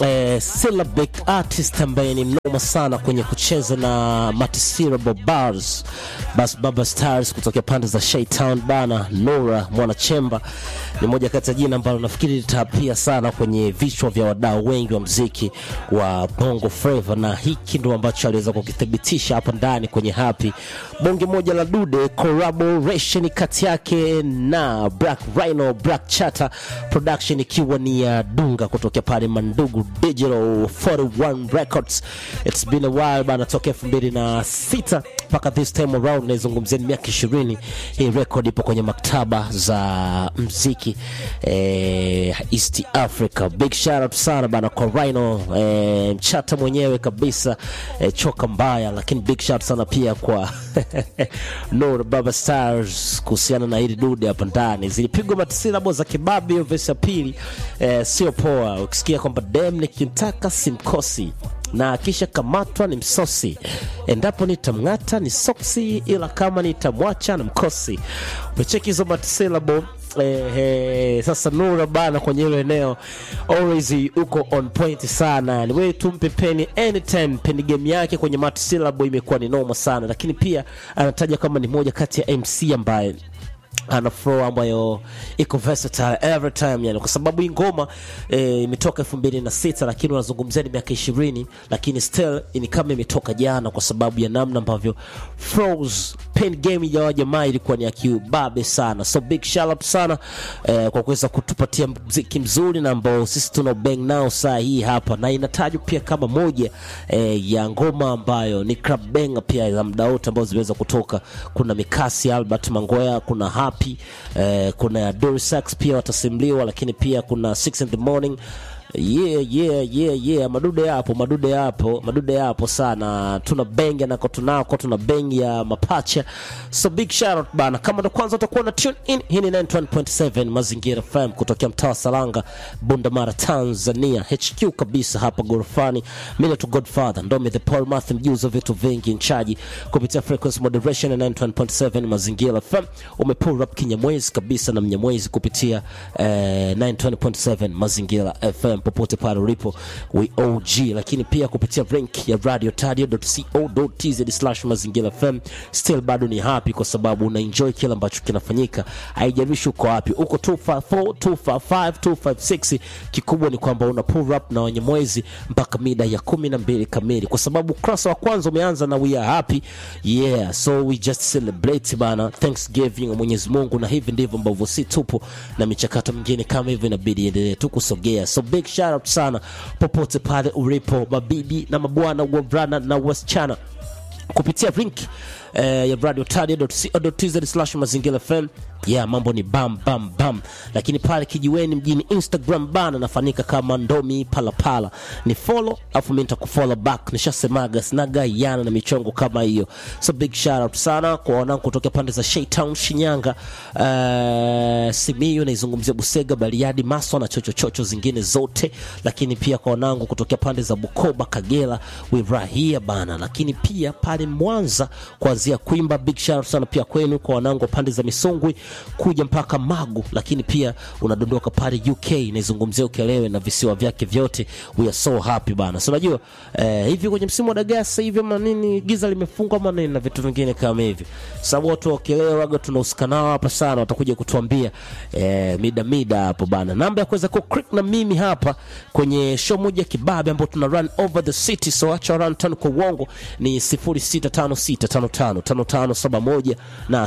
eh, syllabic artist ambaye ni mnoma sana kwenye kucheza na multisyllable bars bas baba stars kutokea pande za Shaytown bana Nora Mwanachemba ni moja kati ya jina ambalo nafikiri litapia sana kwenye vichwa vya wadau wengi wa mziki wa Bongo Flava, na hiki ndo ambacho aliweza kukithibitisha hapa ndani kwenye Happy bonge moja la dude collaboration kati yake na Black Rhino Black Chata production ikiwa ni ya Dunga kutokea pale Mandugu Digital 41 Records. It's been a while bana, toka 2006 mpaka this time around, naizungumzia ni miaka 20. Hii record ipo kwenye maktaba za mziki eh, East Africa. Big shout out sana bana kwa Rhino eh, mchata mwenyewe kabisa eh, choka mbaya, lakini big shout sana pia kwa Nur Baba Stars kuhusiana na hili dude hapa ndani. Zilipigwa matilabo za kibabi hiyo verse ya pili eh, sio poa. Ukisikia kwamba dem nikimtaka simkosi na kisha kamatwa ni msosi, endapo nitamng'ata ni soksi, ila kama nitamwacha na mkosi. Umecheki hizo matilabo Eh, eh, sasa Nura bana kwenye hilo eneo always uko on point sana, ni wewe tumpe peni anytime. Peni game yake kwenye multisyllable imekuwa ni noma sana, lakini pia anataja kama ni moja kati ya MC ambaye ana flow ambayo iko versatile every time yani, kwa sababu hii ngoma eh, imetoka elfu mbili na sita lakini unazungumzia ni miaka ishirini lakini still ni kama imetoka jana, kwa sababu ya namna ambavyo flows pen game ya jamaa ilikuwa ni ya kiubabe sana. So big shout out sana eh, kwa kuweza kutupatia mziki mzuri na ambao sisi tuna bang nao saa hii hapa, na inatajwa pia kama moja eh, ya ngoma ambayo ni club banger pia za muda wote ambazo zimeweza kutoka. Kuna Mikasi Albert Mangoya, kuna Happy eh, kuna Dorisax pia watasimuliwa, lakini pia kuna 6 in the morning yeah, yeah, yeah, yeah. Madude yapo, madude yapo, madude yapo sana. Tuna bengi nako tunako, tuna bengi ya mapacha. So big shout out bana. Kama ndo kwanza utakuwa na tune in, hii ni 91.7 Mazingira FM kutokea mtaa wa Salanga, Bundamara, Tanzania. HQ kabisa hapa gorofani. Mimi tu Godfather, ndo the Paul Math mjuzo vitu vingi nchaji kupitia frequency moderation ya 91.7 Mazingira FM. Umepull up kinyamwezi kabisa na mnyamwezi kupitia eh, 920.7 Mazingira FM popote pale ulipo we OG, lakini pia kupitia link ya radiotadio.co.tz mazingira FM. Still bado ni happy kwa sababu una enjoy kile ambacho kinafanyika, haijalishi uko wapi, uko 254 255 256. Kikubwa ni kwamba una pull up na wenye mwezi mpaka mida ya kumi na mbili kamili, kwa sababu ukurasa wa kwanza umeanza na we are happy yeah, so we just celebrate bana, Thanksgiving wa Mwenyezi Mungu, na hivi ndivyo ambavyo si tupo na michakato mingine kama hivyo inabidi endelee tu kusogea so big shout out sana popote pale ulipo, mabibi na mabwana, wavulana na wasichana kupitia link eh, ya radiotadia.co.tz mazingira FM. Yeah, mambo ni bam bam bam, lakini pale kijiweni mjini Instagram bana nafanika kama Ndomi Palapala, ni follow afu mimi nitakufollow back. Nishasemaga sinaga yana na michongo kama hiyo, so big shout out sana kwa wanangu kutoka pande za Shaytown, Shinyanga, uh, Simiyu, naizungumzia Busega, Bariadi, Maswa na chocho chocho zingine zote, lakini pia kwa wanangu kutoka pande za Bukoba, Kagera, Wirahia bana, lakini pia pale Mwanza kuanzia Kwimba, big shout out sana pia kwenu kwa wanangu pande za Misungwi kuja mpaka Magu, lakini pia unadondoka pale UK, naizungumzia Ukelewe na visiwa vyake vyote. We are so happy bana. So unajua eh, hivi kwenye msimu wa dagaa sasa hivi ama nini, giza limefungwa ama nini na vitu vingine kama hivi, sababu watu wa Ukelewe waga tunahusika nao hapa sana, watakuja kutuambia eh, mida mida hapo bana. Namba ya kuweza kuclick na mimi hapa kwenye show moja kibabe ambayo tuna run over the city, so acha run tano kwa uongo ni 0656555571 na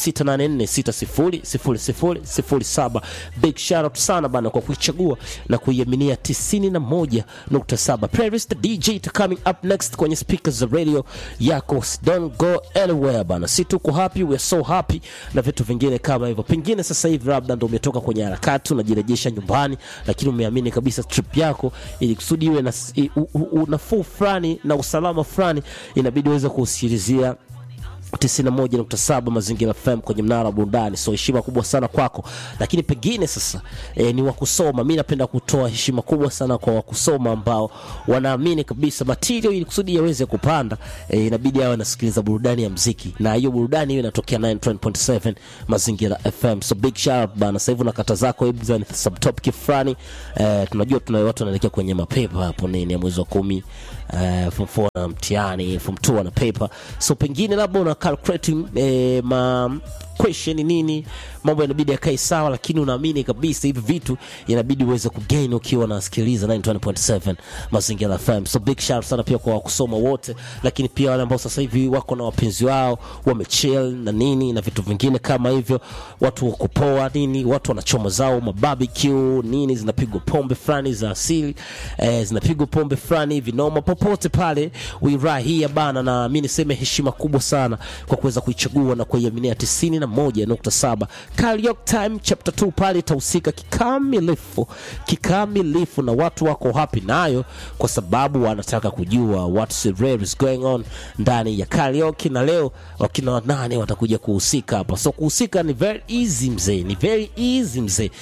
0684600007. Big shout out sana bana kwa kuichagua na kuiaminia 91.7. Playlist DJ to coming up next kwenye speakers za radio yako. Don't go anywhere bana, si tuko happy, we are so happy na vitu vingine kama hivyo. Pengine sasa hivi labda ndo umetoka kwenye harakati unajirejesha nyumbani, lakini umeamini kabisa trip yako ili kusudi iwe na nafuu fulani na usalama fulani, inabidi uweze kusikilizia 91.7 Mazingira FM kwenye mnara wa burudani. So heshima kubwa sana kwako, lakini pengine sasa e, ni wakusoma. Mi napenda kutoa heshima kubwa sana kwa wakusoma ambao wanaamini kabisa material ili kusudi yaweze kupanda e, inabidi awe anasikiliza burudani ya mziki, na hiyo burudani hiyo inatokea 91.7 Mazingira FM. So big shout out bana. Sasa hivi na kata zako hebu za subtopic fulani e, tunajua tuna watu wanaelekea kwenye mapepa hapo nini ya mwezi wa kumi uh, form 4 na mtihani form 2 na paper so pengine labda una calculating eh, ma question nini mambo yanabidi yakae sawa lakini unaamini kabisa hivi vitu inabidi uweze kugain ukiwa unasikiliza 91.7 mazingira FM so big shout sana pia kwa kusoma wote lakini pia wale ambao sasa hivi wako na wapenzi wao wamechill na nini na vitu vingine kama hivyo watu wa kupoa nini watu wanachoma zao mabarbecue nini zinapigwa pombe fulani za asili eh, zinapigwa pombe fulani hivi noma popote pale wirahia bana na mi niseme heshima kubwa sana kwa kuweza kuichagua na kuiaminia 91.7 Karaoke Time chapter 2 pale itahusika kikamilifu kikamilifu na watu wako happy nayo kwa sababu wanataka kujua what's really is going on ndani ya karaoke na leo wakina nane watakuja kuhusika hapa so kuhusika ni very easy mzee ni very easy mzee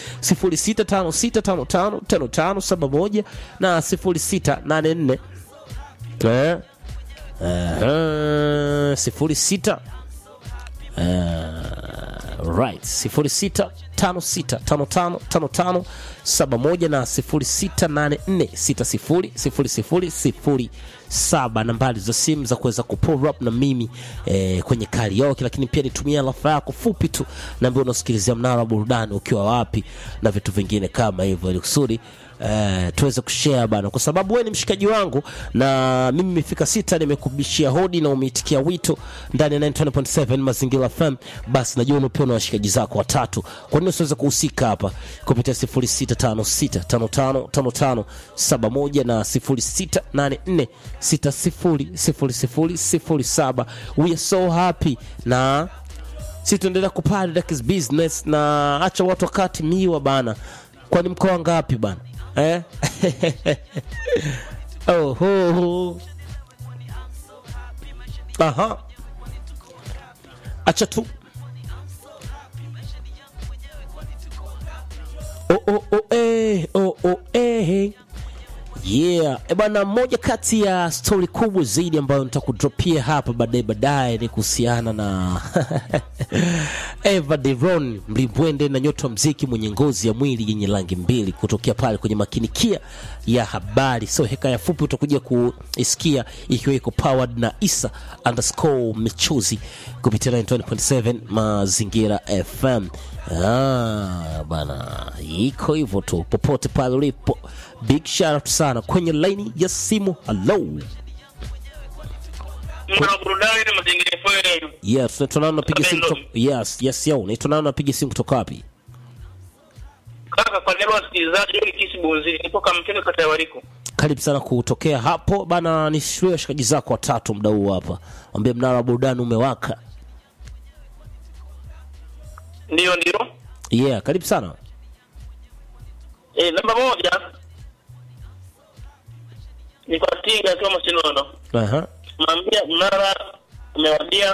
0656555571 na 0684 eh, eh, sifuri sita Uh, right sifuri sita tano sita tano tano tano tano saba moja na sifuri sita nane nne sita sifuri sifuri sifuri sifuri saba nambari za simu za kuweza kupull up na mimi eh, kwenye karaoke lakini pia nitumia rafa yako fupi tu naambia unasikilizia mnara wa burudani ukiwa wapi na vitu vingine kama hivyo ili kusudi Uh, tuweze kushare bana, kwa sababu wewe ni mshikaji wangu na mimi nimefika sita, nimekubishia hodi na umeitikia wito ndani ya 90.7 Mazingira FM, basi najua unapia na washikaji zako watatu. Kwa nini usiweze kuhusika hapa kupitia 0656555571 na 0684600007. We are so happy na si tuendelea kupanda that is business, na acha watu wakati miwa bana. Kwani mkoa ngapi bana eh? oh, ho, ho. Aha. Acha tu oh, oh, oh, eh, oh, oh, eh. Yeah, e bwana, moja kati ya stori kubwa zaidi ambayo nitakudropia hapa baadaye baadaye ni kuhusiana na Eva Deron mlimbwende na nyota wa mziki mwenye ngozi ya mwili yenye rangi mbili kutokea pale kwenye makinikia ya habari. So hekaya fupi utakuja kuisikia ikiwa iko powered na Isa underscore Michuzi kupitia 92.7 Mazingira FM. Ah, bana, iko hivyo tu popote pale ulipo. Big shout out sana kwenye laini ya simu. Hello. Mwana burudani na mazingira FM. Yes, naitwa nani napiga simu Hello. kutoka Yes, yes yo. Naitwa nani napiga simu kutoka wapi? Kaka kwa leo wasikilizaji wengi kisi bunzili nipo kamtendo kata ya Wariko. Karibu sana kutokea hapo bana, ni shule washikaji zako watatu mda huu hapa, wambie mnara wa burudani umewaka. Ndio ndio. Yeah, karibu sana. Eh, namba moja ni kwa Tinga akiwa Masinono. Aha. Mwambia mnara umewadia.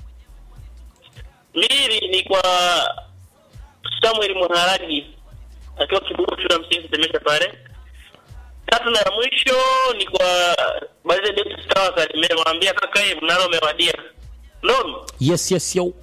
Mbili ni kwa Samuel Muharagi akiwa kibugu shule ya msingi Temesha pale. Tatu na ya mwisho ni kwa Balize David Star Kalimere mwambia kaka yeye mnara umewadia. Nono Yes, yes yo.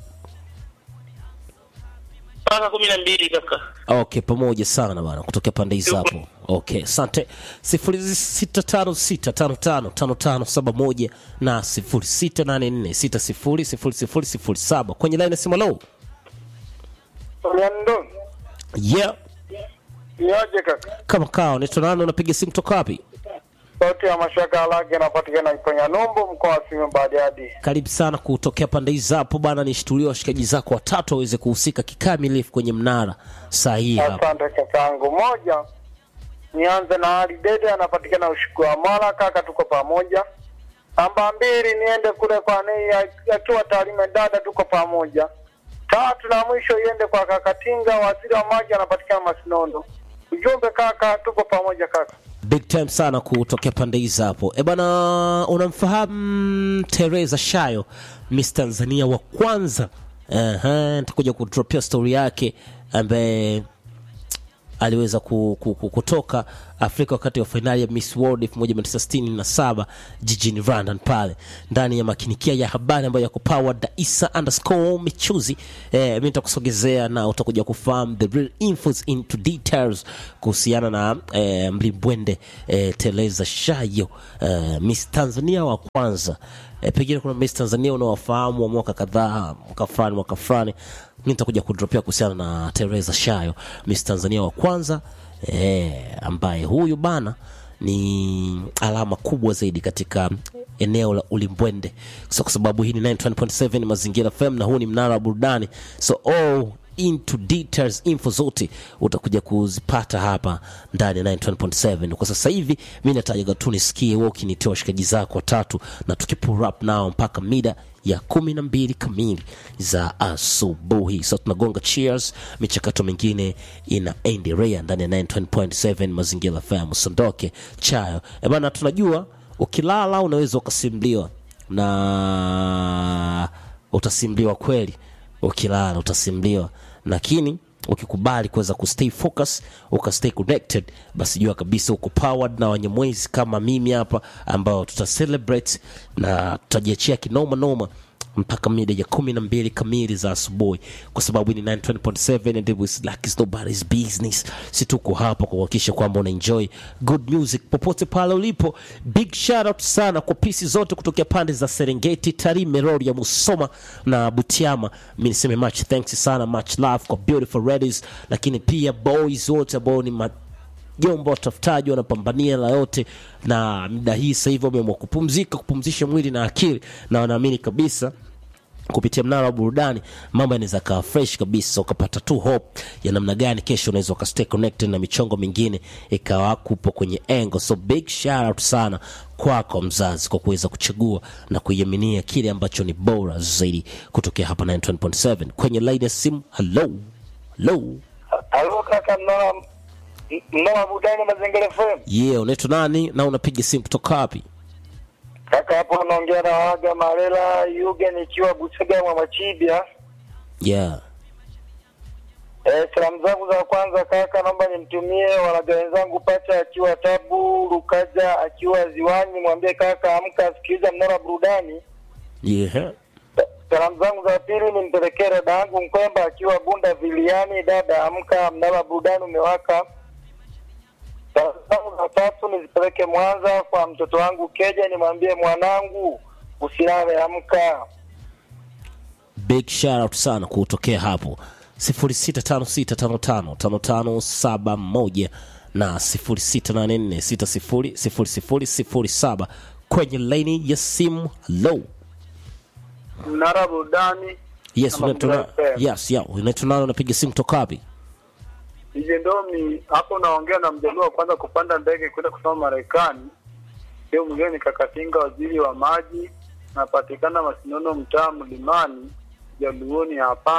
mpaka kumi na mbili kaka. Okay, pamoja sana bana, kutokea pande hizi hapo. Okay, asante. sifuri sita tano sita tano tano tano tano saba moja na sifuri sita nane nne sita sifuri sifuri sifuri sifuri saba kwenye laini ya simu. Hello. Orlando, Yeah, niaje kaka? kama kao, naitwa nani? Unapiga simu kutoka wapi? Sauti ya mashaka alage inapatikana Iponya Numbu, mkoa wa Simiyu Bariadi. Karibu sana kutokea pande hizi hapo bana, nishtulie washikaji zako watatu waweze kuhusika kikamilifu kwenye mnara sahihi hapa. Asante kakangu. Moja, nianze na Ali Dede, anapatikana Ushuku wa Mara. Kaka, tuko pamoja. Namba mbili, niende kule kwa Nei akiwa Tarime, dada, tuko pamoja. Tatu na mwisho iende kwa kaka Tinga, waziri wa maji, anapatikana Masinono. Ujumbe kaka, tuko pamoja kaka. big time sana kutokea pande hizi hapo e bana unamfahamu teresa shayo miss tanzania wa kwanza uh-huh. nitakuja kudropia stori yake ambaye aliweza ku, ku, ku, kutoka afrika wakati wa fainali ya miss world 1967 jijini london pale ndani ya makinikia ya habari ambayo yako powered na isa underscore michuzi eh, mi nitakusogezea na utakuja kufahamu the real infos into details kuhusiana na eh, mlimbwende eh, teleza shayo eh, miss tanzania wa kwanza eh, pengine kuna miss tanzania unawafahamu wa mwaka kadhaa mwaka fulani mwaka fulani mi nitakuja kudropia kuhusiana na teresa shayo miss tanzania wa kwanza eh, ambaye huyu bana ni alama kubwa zaidi katika eneo la ulimbwende so kwa sababu hii ni 9.7 mazingira fm na huu ni mnara wa burudani so all into details info zote utakuja kuzipata hapa ndani ya 9.7 kwa sasa hivi mi natajaga tu nisikie wewe ukinitoa washikaji zako watatu na tukipull up nao mpaka mida ya kumi na mbili kamili za asubuhi so tunagonga cheers michakato mingine inaendelea ndani ya 9.7 mazingira fm usiondoke chayo ebana tunajua ukilala unaweza ukasimliwa na utasimliwa kweli ukilala utasimliwa lakini ukikubali kuweza kustay focus ukastay connected basi jua kabisa uko powered na wanyamwezi kama mimi hapa ambao tuta celebrate na tutajiachia kinoma noma mpaka mida ya kumi na mbili kamili za asubuhi kwa sababu ni 920.7 and it was like it's nobody's business si tuko hapa kuhakikisha kwamba una enjoy good music popote pale ulipo big shout out sana kwa pisi zote kutokea pande za serengeti tarime road ya musoma na butiama mi niseme much thanks sana much love kwa beautiful ladies lakini pia boys wote ambao ni ma jombo watafutaji wanapambania la yote na muda hii sasa hivi wameamua kupumzika kupumzisha mwili na akili na wanaamini kabisa kupitia mnara wa burudani mambo yanaweza kawa fresh kabisa ukapata tu hope ya namna gani kesho unaweza ukastay connected na michongo mingine ikawa kupo kwenye engo so big shout out sana kwako mzazi kwa kuweza kuchagua na kuiaminia kile ambacho ni bora zaidi kutokea hapa 9.7 kwenye line ya simu hello hello Halo kaka, mnara mnara budani mazingira FM. yeah unaitwa nani na unapiga simu kutoka wapi Kaka hapo unaongea na Waga Marela Yuge nikiwa Busega mwa Machibia. yeah Eh, salamu zangu za kwanza kaka, naomba nimtumie walaga wenzangu Pacha akiwa Tabu, Lukaja akiwa Ziwani, mwambie kaka amka asikiliza mnara burudani. yeah Salamu zangu za pili nimpelekee dada yangu Mkwemba akiwa Bunda Viliani, dada amka, mnara burudani umewaka. Salamu zangu za tatu nizipeleke Mwanza kwa mtoto wangu Keja, nimwambie mwanangu usilale, amka. big shout out sana kutokea hapo 0656555571 na 0684600007 kwenye laini ya simu hello Mnara burudani yes Kama unaitwa na- Mzee FM. yes yeah unaitwa nani unapiga simu toka wapi Ije Ndomi hapo naongea na mjaluo wa kwanza kupanda ndege kwenda kusoma Marekani. Leo mwingine ni Kakatinga, waziri wa maji, napatikana Masinono, mtaa Mlimani, Jaluoni hapa.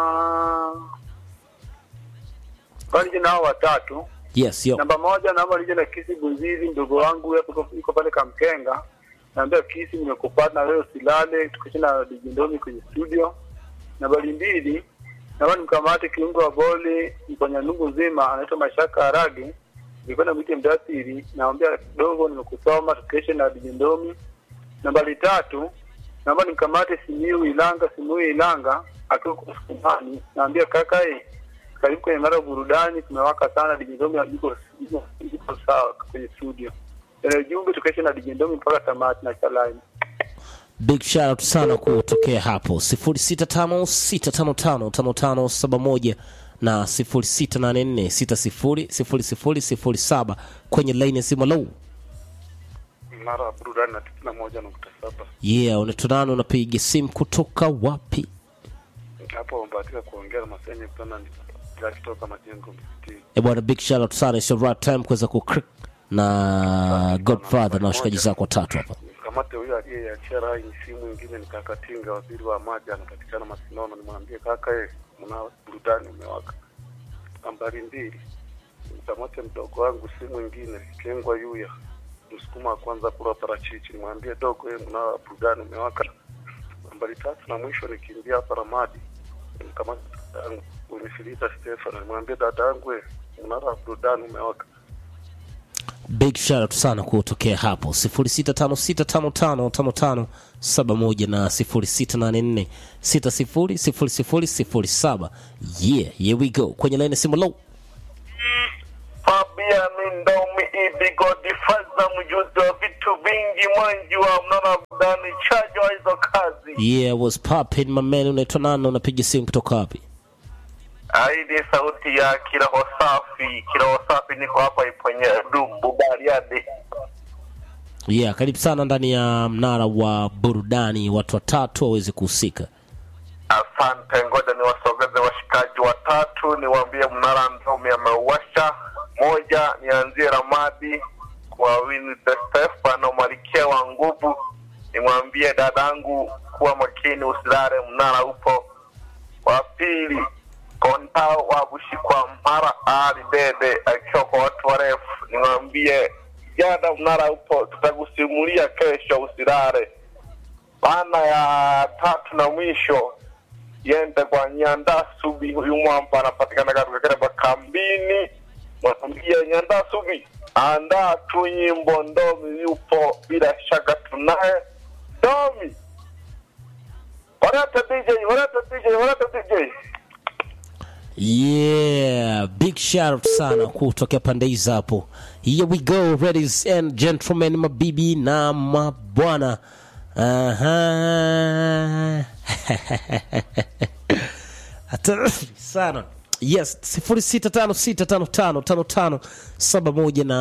Bali nao watatu. yes yo Namba moja naomba nije na Kisi Bunzizi, mdogo wangu hapo yuko- yuko pale Kamkenga. Naambia Kisi, nimekupata na wewe usilale, tukisha na Dijendomi kwenye studio. Nambari mbili naomba nimkamate kiungo wa boli mponya nungu nzima anaitwa Mashaka Harage, nilikwenda mwite mdathiri, naambia dogo, nimekusoma tukeshe na Dijendomi. Nambari tatu naomba nimkamate Simiu Ilanga, Simiu Ilanga akiwa kwa Sukumani, naambia kaka eh, karibu kwenye mara ya burudani, tumewaka sana. Dijendomi yuko yuko- yuko sawa kwenye studio. Tena ujumbe tukeshe na Dijendomi mpaka tamati na chalaini. big shout out sana kutokea hapo 0656555571 na 0684600007 kwenye laini ya simu hello mnara wa burudani na tisini na moja nukta saba yeah unaitwa nani unapiga simu kutoka wapi hapo wamebahatika kuongea na masenye kutana kutoka majengo msikitini e bwana big shout out sana it's your right time kuweza ku na godfather na washikaji zako watatu hapa kamate huyo aliyeachia rai simu ingine ni kakatinga waziri wa maji anapatikana masinono nimwambie kaka ye mna burudani umewaka nambari mbili nikamate mdogo wangu si mwingine Kengwa Yuya msukuma wa kwanza kula parachichi, nimwambie dogo, yeye mnara wa burudani umewaka. Nambari tatu na mwisho nikimbia hapa Ramadi, nimkamata dada yangu Winifrida Stefano, nimwambie dada yangu, we, mnara wa burudani umewaka. big shout out sana kutokea hapo 0656555571 na 0684600007 yeah here we go kwenye line ya simu low Fabian Ndomi Ibigo Difaza, mjuzi wa vitu vingi, mwanji wa mnana budani, chajo wa hizo kazi. yeah was popping my man unaitwa nani unapiga simu kutoka wapi Aidi sauti ya kiroho safi, kiroho safi, niko hapa iponye Dumbu Bariadi. yeah karibu sana ndani ya mnara wa burudani watu watatu waweze kuhusika Asante, ngoja niwasogeze washikaji watatu, niwaambie mnara Ndomi ameuwasha. Moja, nianzie Ramadi kwa Winnie the Stefano, malkia wa nguvu, nimwambie dadangu kuwa makini, usilale, mnara upo. Wa pili, kontao wa Bushikwa Mara Ali Dede akiwa kwa watu warefu, nimwambie jada, mnara upo, tutakusimulia kesho, usilale. Maana ya tatu na mwisho yende kwa Nyanda Subi, huyu mwamba anapatikana katika Kereba kambini. Mwambie Nyanda Subi, andaa tu nyimbo, Ndomi yupo, bila shaka tunaye Ndomi. Walete DJ, walete DJ, walete DJ. yeah big shout out sana kutokea pande hizi hapo here we go ladies and gentlemen mabibi na mabwana Aha. hatari sana yes 0656555571 na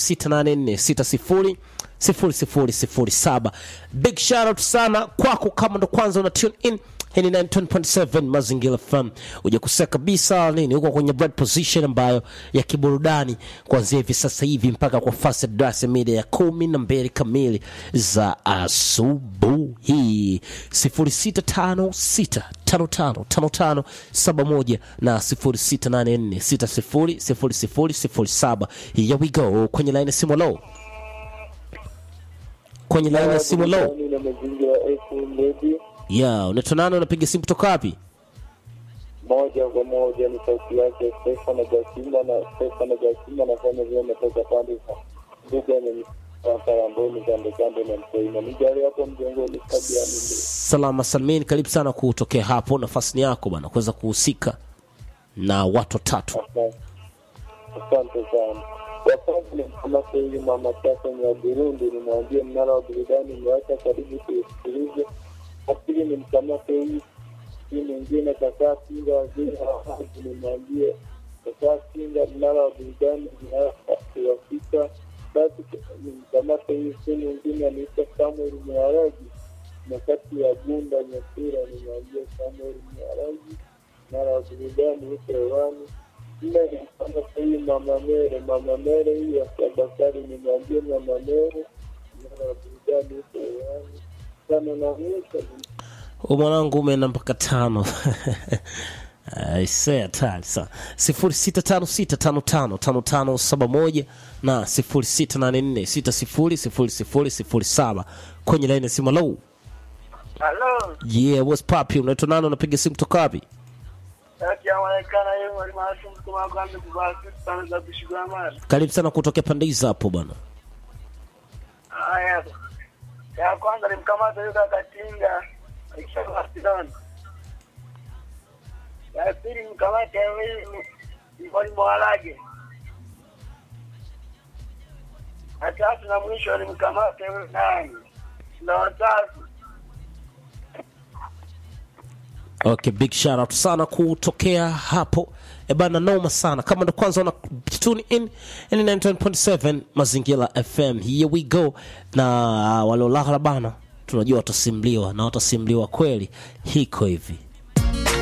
0684600007 big shout out sana kwako kama ndo kwanza una tune in hii ni 9.7 mazingira fm ujakosea kabisa nini huko kwenye bread position ambayo ya kiburudani kuanzia hivi sasa hivi mpaka kwa fast darasa mida ya kumi na mbili kamili za asubuhi 0656555571 na 0684600007 here we go kwenye line ya simu low kwenye line ya simu low na mazingira FM Radio ya unaitwa nani unapiga simu kutoka wapi moja kwa moja ni sauti yake Stefano Gasimba na Stefano Gasimba anafanya vile ametoka pande za mbuga ya Karamboni kando kando na Mtoima. Nijali hapo mjengoni Fabian ndio. salama salmin karibu sana kutokea hapo nafasi ni yako bana kuweza kuhusika na watu watatu Asante. Asante sana. Wa kwanza ni mkamata huyu mama Chacha ni wa Burundi, nimwambie mnara wa burudani umewacha karibu tuisikilize. Wa pili ni mkamata huyu si mwingine kakaa Kinga waziri wa maji, nimwambie kakaa Kinga mnara wa burudani uwafika. Basi ni mkamata huyu si mwingine anaitwa Samuel Mwaragi na kati ya Bunda Nyasira, nimwambie Samuel Mwaragi mnara wa burudani huko hewani nne ni kama hii mama mere mama mere hii ya Sabasari nimwambie mama mere mara ya burudani huko hewani tano na mwisho ni u mwanangu umeenda mpaka tano aisee hatari sana sifuri sita tano sita tano tano tano tano saba moja na sifuri sita nane nne sita sifuri sifuri sifuri sifuri saba kwenye laini ya simu low Halo, yeah what's poppy unaitwa nani unapiga simu kutoka wapi yakiaonekana yeye mwalimu wetu mkuma kwanza kuvaa suti sana za kushikwa mali. karibu sana kutokea pande hizi hapo bwana Haya. Ya kwanza nimkamata yule akatinga akisha hospitali. Ya pili mkamata yule mwalimu walage. Ya tatu na mwisho nimkamata yule nani. Na watatu okay big shout out sana kutokea hapo ebana noma sana kama ndo kwanza una tune in in 9.7 mazingira fm here we go na waliolala bana tunajua watasimliwa na watasimliwa kweli hiko hivi